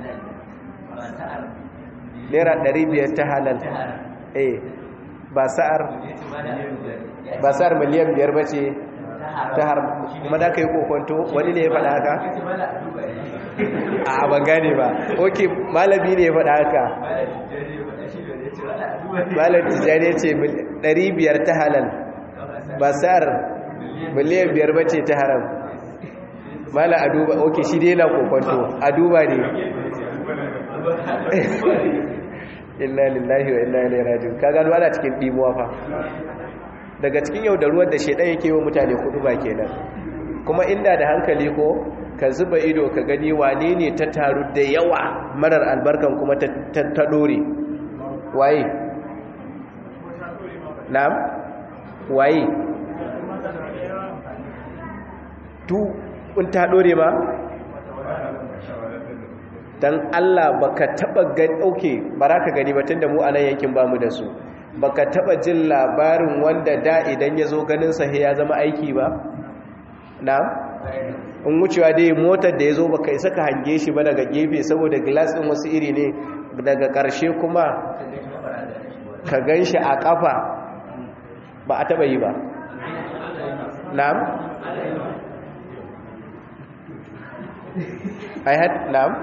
naira 500 ta halal eh ba sa'ar ba sa'ar miliyan biyar ba ce ta har kuma da ka yi kokonto wani ne ya faɗa haka? a ban gane ba ok malami ne ya faɗa haka malam tijjani ce 500 ta halal ba sa'ar miliyan biyar ba ce ta haram mala a duba ok shi dai na kokonto a duba ne inna lillahi wa inna ilaihi raji'un ka gano ana cikin dimuwa fa daga cikin yau da ruwan da shedan yake wa mutane kudu ba kenan kuma inda da hankali ko ka zuba ido ka gani wane ne ta taru da yawa marar albarkan kuma ta ta dore waye na'am waye tu in ta dore ma dan Allah baka taba gani okay baraka gani ba tunda mu anan yankin bamu da su baka taba jin labarin wanda da idan yazo ganin sa ya zama aiki ba na'am in wucewa dai motar da yazo baka isa ka hange shi ba daga gefe saboda glass din wasu iri ne daga karshe kuma ka ganshi a kafa ba a taba yi ba na'am I had na'am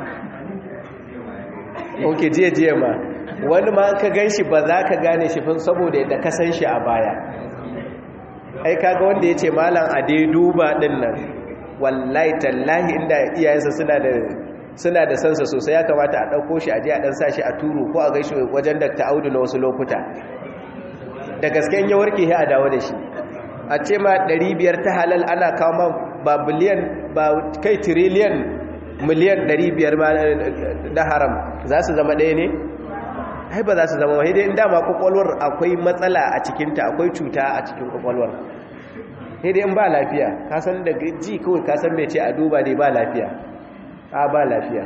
ok jiya jiya ma wani ma ka gan shi ba za ka gane shi fin saboda yadda ka san shi a baya ai kaga wanda ya ce malam a dai duba din nan wallahi tallahi inda iyayensa suna da suna da sansa sosai ya kamata a ɗauko shi a je a ɗan sa shi a turu ko a gaishe wajen da ta audu na wasu lokuta da gasken ya warke ya a dawo da shi a ce ma 500 ta halal ana kawo ma ba biliyan ba kai tiriliyan miliyan 500 ma na haram za su zama ɗaya ne? ai ba za su zama wahidai inda ma kwakwalwar akwai matsala a cikinta akwai cuta a cikin kwakwalwar dai in ba lafiya kasan da ji kawai kasan mai ce a duba dai ba lafiya a ba lafiya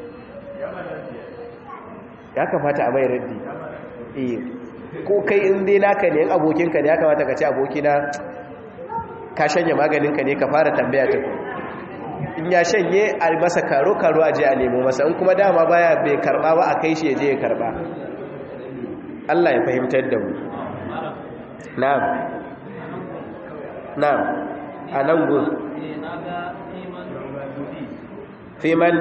ya kamata a mai raddi eh ko kai in dai naka ne abokinka ne ya kamata ka ce abokina ka shanye maganinka ne ka fara tambaya ta ku in ya shanye a masa karo-karo a je a nemo masa in kuma dama baya bai karba ba a kai shi ya je ya karba Allah ya fahimtar da mu na'am na'am a nan gun fiman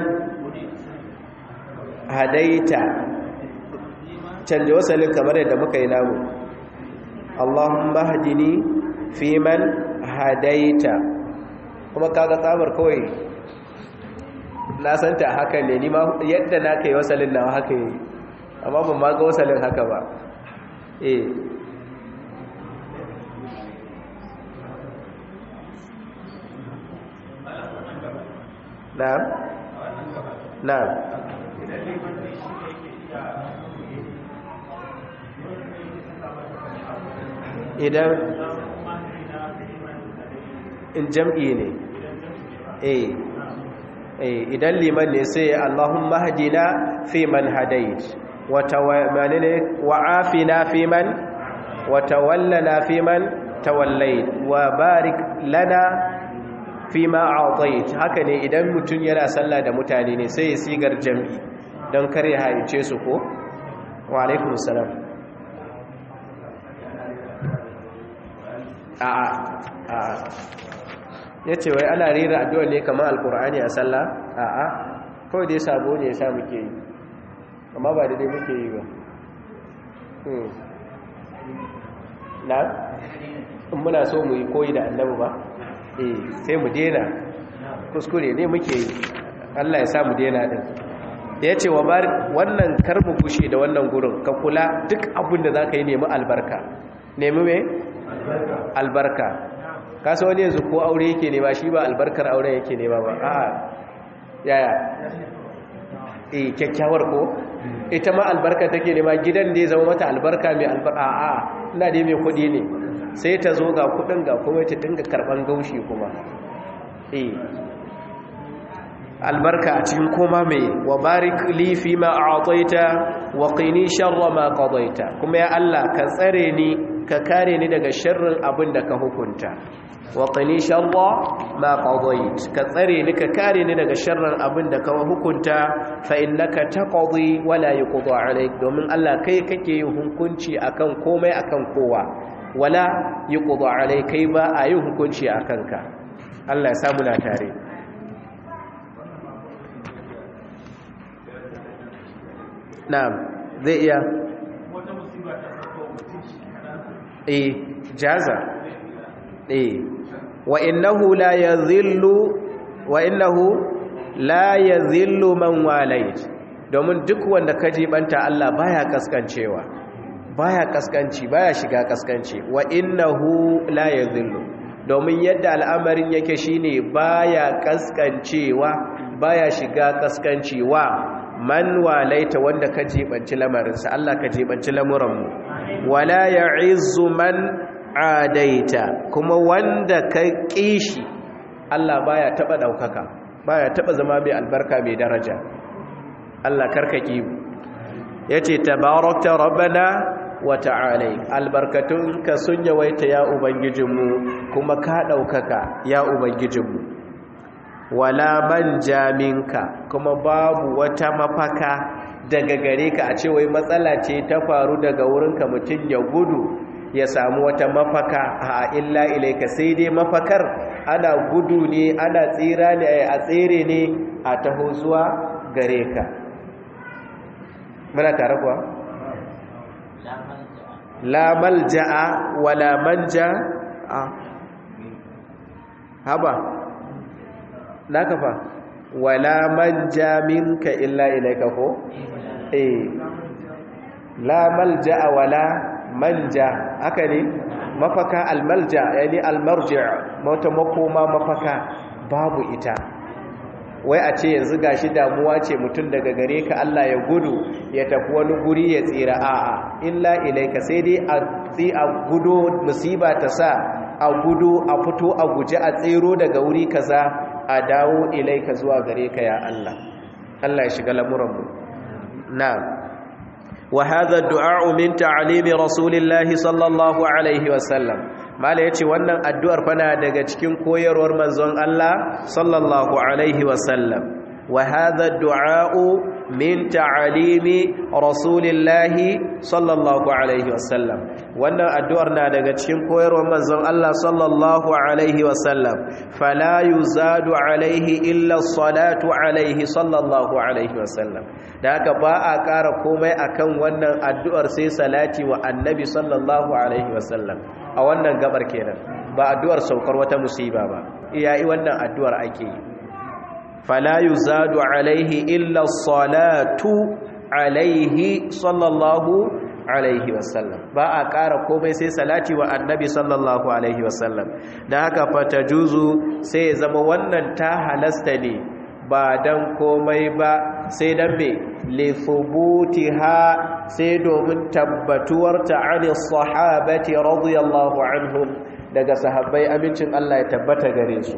hadaita canje wasalin kamar yadda muka yi namu Allahumma hadini fiman hadaita kuma kaga tsabar kawai na santa haka ne ni ma yadda na kai wasalin nawa haka yi amma ban ma ga wasalin haka ba eh na'am na'am idan in jam'i ne eh idan liman ne sai Allahumma hadina fi man hadait wa tawallana fi man wa tawallana fi man tawallait wa barik lana fima a'tait haka ne idan mutum yana sallah da mutane ne sai ya sigar jam'i don kare haice su ko wa alaikum salam a'a a'a yace wai ana rera addu'a ne kamar alqur'ani a sallah a'a kawai dai sabo ne yasa muke yi amma ba daidai muke yi ba na in muna so mu yi koyi da annabi ba eh sai mu dena kuskure ne muke yi Allah ya sa mu dena din ya ce wa wannan karmu kushe da wannan gurin ka kula duk abin da za ka yi nemi albarka nemi me? albarka kasa wani yanzu ko aure yake nema shi ba albarkar auren yake nema ba a yaya eh kyakkyawar ko ita ma albarka take nema gidan da ya zama mata albarka mai albarka a ina dai mai kudi ne sai ta zo ga kudin ga kuma ta dinga karban gaushi kuma eh albarka a cikin koma mai wa barik li fi ma a'taita wa qini sharra ma qadaita kuma ya Allah ka tsare ni ka kare ni daga sharrin abin da ka hukunta wa qini sharra ma qadait ka tsare ni ka kare ni daga sharrin abin da ka hukunta fa innaka taqdi wa la yuqda alayk domin Allah kai kake yin hukunci akan komai akan kowa wala yuqda alayk kai ba a yin hukunci akan ka Allah ya samu na tare na'am zai iya eh jaza eh wa innahu la yadhillu wa innahu la yadhillu man walait domin duk wanda ka jibanta Allah baya kaskancewa baya kaskanci baya shiga kaskanci wa innahu la yadhillu domin yadda al'amarin yake shine baya kaskancewa baya shiga kaskancewa man walaita wanda ka jibanci lamarinsa Allah ka jibanci lamuranmu wala ya'izzu man adaita kuma wanda ka kishi Allah baya taba daukaka baya taba zama mai albarka mai daraja Allah karkaki yace tabarakta rabbana wa ta'ala albarkatun ka sun yawaita ya ubangijinmu kuma ka daukaka ya ubangijinmu wala manja minka kuma babu wata mafaka daga gare ka a cewa matsala ce ta faru daga wurinka mutum ya gudu ya samu wata mafaka a illa ilaika sai dai mafakar ana gudu ne ana tsira ne a tsere ne a taho zuwa gare ka muna tare kuwa la malja'a wala manja a haba na kafa wala manja minka illa ilaika ko eh la malja'a wala manja haka ne mafaka almalja yani almarji' mota makoma mafaka babu ita wai a ce yanzu gashi damuwa ce mutum daga gare ka Allah ya gudu ya tafi wani guri ya tsira a'a illa ilaika sai dai a tsi a gudu musiba ta sa a gudu a fito a guje a tsero daga wuri kaza a dawo ilaika zuwa gare ka ya Allah Allah ya shiga lamuranmu na'am wa hadha du'a min ta'limi rasulillahi sallallahu alaihi wasallam mala yace wannan addu'ar fana daga cikin koyarwar manzon Allah sallallahu alaihi wasallam wa hadha du'a min ta'limi rasulillahi sallallahu alaihi wasallam wannan addu'ar na daga cikin koyarwar manzon Allah sallallahu alaihi wasallam fala yuzadu alaihi illa salatu alaihi sallallahu alaihi wasallam da haka ba a ƙara komai akan wannan addu'ar sai salati wa annabi sallallahu alaihi wasallam a wannan gabar kenan ba addu'ar saukar wata musiba ba iyayi wannan addu'ar ake yi fala yuzadu alaihi illa salatu alaihi sallallahu alaihi wasallam ba a ƙara komai sai salati wa annabi sallallahu alaihi wasallam da haka fata juzu sai ya zama wannan ta halasta ne ba dan komai ba sai dan me lithubutiha sai domin tabbatuwar ta ani sahabati radiyallahu anhum daga sahabbai amincin Allah ya tabbata gare su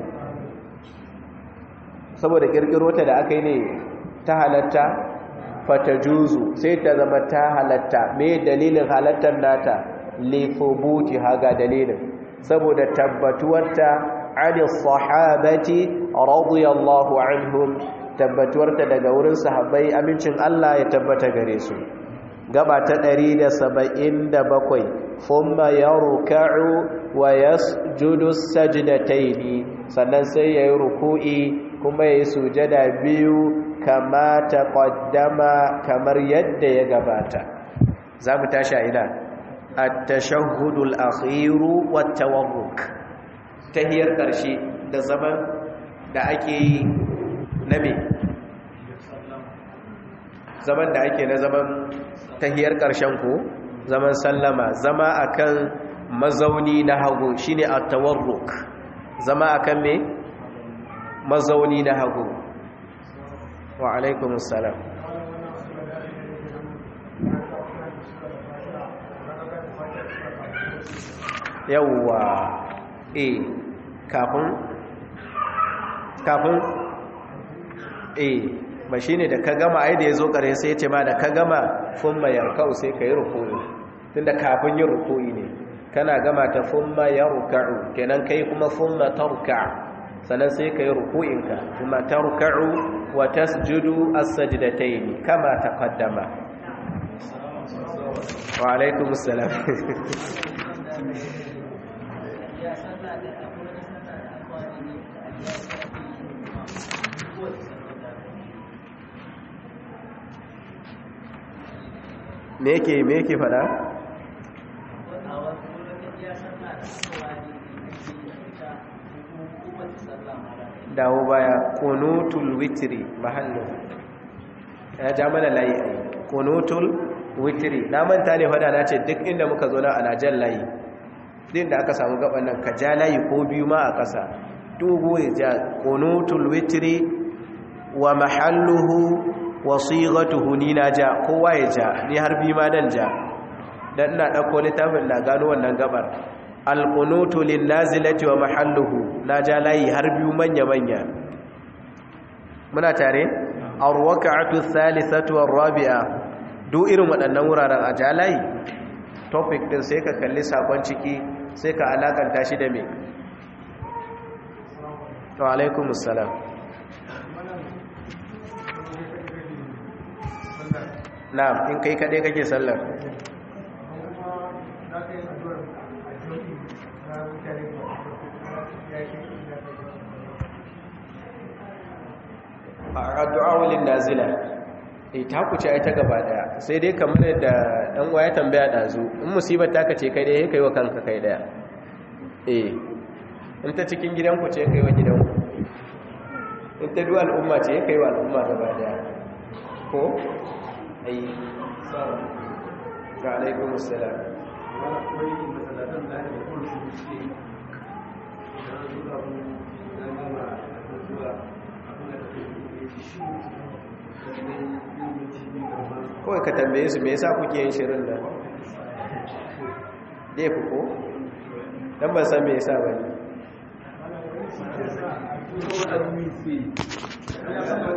saboda kirkiro ta da aka yi ne ta halatta fatajuzu sai ta zama ta halatta me dalilin halattar nata lithubutiha ga dalilin saboda tabbatuwarta ani sahabati radiyallahu anhum tabbatuwarta daga wurin sahabbai amincin Allah ya tabbata gare su gaba ta 177 thumma yarka'u wa yasjudu sajdataini sannan sai yayi ruku'i kuma yayi sujada biyu kama taqaddama kamar yadda ya gabata zamu tashi ina at-tashahhudul akhiru wat-tawarruk tahiyar karshe da zaman da ake yi na me zaman da ake na zaman tahiyar karshen ko zaman sallama zama akan mazauni na hagu shine at-tawarruk zama akan me mazauni na hagu wa alaikum assalam yawwa eh kafin kafin eh ba shine da ka gama ai da yazo kare sai ya ce ma da ka gama fumma yarkau sai kai ruku'i tunda kafin yin ruku'i ne kana gama ta fumma yarka'u kenan kai kuma fumma tarka sannan sai kai ruku'inka kuma tarka'u wa tasjudu as-sajdatayn kama taqaddama wa alaikumus salam me yake me yake fada dawo baya kunutul witri mahallu ya ja mana layi ai kunutul witri na manta ne fada na ce duk inda muka zo na ana jan layi din da aka samu gaban nan ka ja layi ko biyu ma a ƙasa dogo ya ja kunutul witri wa mahalluhu wa sighatuhu ni na ja kowa ya ja ni har bi ma dan ja dan ina dauko littafin na gano wannan gabar alqunutu lin nazilati wa mahalluhu na ja layi har biyu manya manya muna tare arwaqa'atu thalithatu war-rabi'a duk irin waɗannan wuraren a ja layi topic din sai ka kalli sakon ciki sai ka alakanta shi da me wa alaikumus salam na'am in kai kaɗai kake sallar a addu'a wulin nazila eh ta kuce ai ta gaba daya sai dai kamar yadda dan waya tambaya dazu in musibar ta kace kai dai kai wa kanka kai daya eh in ta cikin gidanku ce kai wa gidanku in ta duwa al'umma ce kai wa al'umma gaba daya ko ai ga alaikun musulam kawai ka tambaye su me yasa kuke yin shirin da dai fi ko? don ban san me yasa ba ne